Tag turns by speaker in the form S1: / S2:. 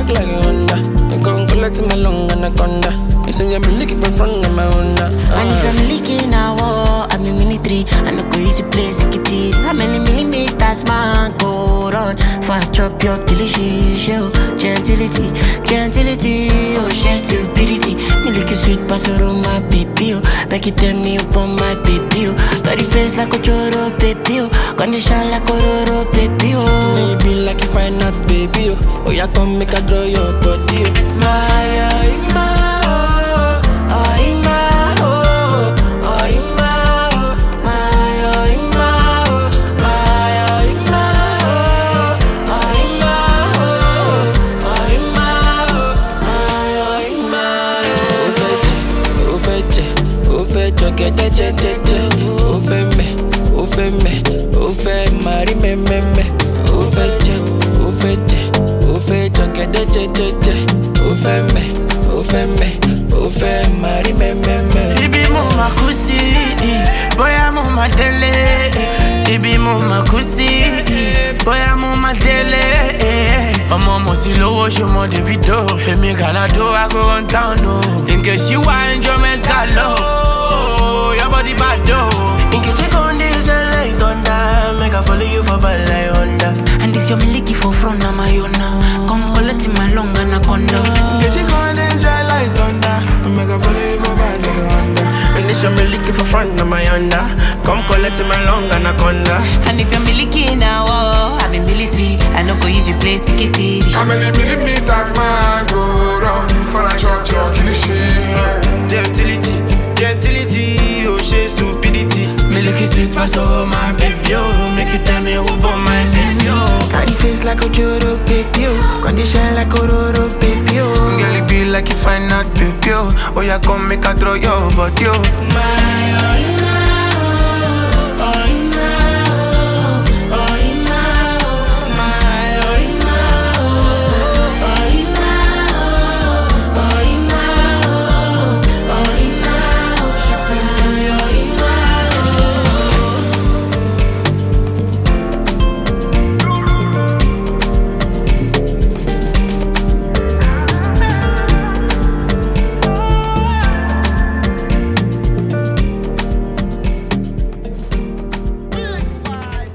S1: back like a Honda. You come collect my long anaconda. You say you're looking in front of my Honda.
S2: And if I'm leaking now, oh, I'm in military. And I go easy place, get it. How many millimeters, man, go run? For I chop your delicious show. Gentility, gentility, oh, she stupidity. Me like a sweet pastor on my baby, oh. Back it tell me up on my baby, oh. Got the face like a choro, baby, oh. Condition like a roro, baby, oh.
S1: Maybe like you find out, baby. Oh, oh yeah, come make a draw your body. Oh. My, uh, my, oh, oh, my, oh, oh, my, oh, my, oh, my, oh, my, oh, my, oh, oh, my, oh, my, oh, oh, my, oh, my, oh. Ó fẹ́ jẹ, ó fẹ́ jẹ, ó fẹ́ jọ̀gẹ̀ jẹ́jẹ́jẹ́jẹ́. Ó fẹ́ mẹ̀, ó fẹ́ mẹ̀, ó fẹ́ máa rí mẹ́mẹ́mẹ́. Ó fẹ́ jẹ, ó fẹ́ jẹ, ó fẹ́ jọ̀gẹ̀ jẹ́jẹ́jẹ́jẹ́. Ó fẹ́ mẹ̀, ó fẹ́ mẹ̀, ó fẹ́ máa rí mẹ́mẹ́mẹ́.
S3: Ibi mo ma kú sí, bóyá mo ma délé. Ibi mo ma kú sí, bóyá mo ma délé. Ọmọ mo sì lówó ṣe mọ Davido. Èmi Gàládó ago one town o. Nke ṣí wá enjoyment gàlọ́. Your body bad o.
S1: Nkechi con dey shine like thunder, make I follow you for bad like Honda.
S2: And this your miliki for front, na my own now. Come collect my long anaconda.
S1: Nkechi con dey shine like thunder, make I follow you for bad like Honda. And this your me looking for front of my Honda. Come collect my long anaconda.
S2: And if you're miliki now, oh, I'm in military. I no go use you play sikitiri.
S4: How many millimeters man go round for a chop your kilishi?
S1: Gentility, gentility, oh she stupidity.
S3: Me look you sweet pass over my baby o. Make you tell me who born my baby o.
S1: Got the face like a Joro baby, oh. Condition like a Roro baby, oh. Girl, it be like you find out baby, oh. Oh, yeah, come make a throw your body, oh. My, oh,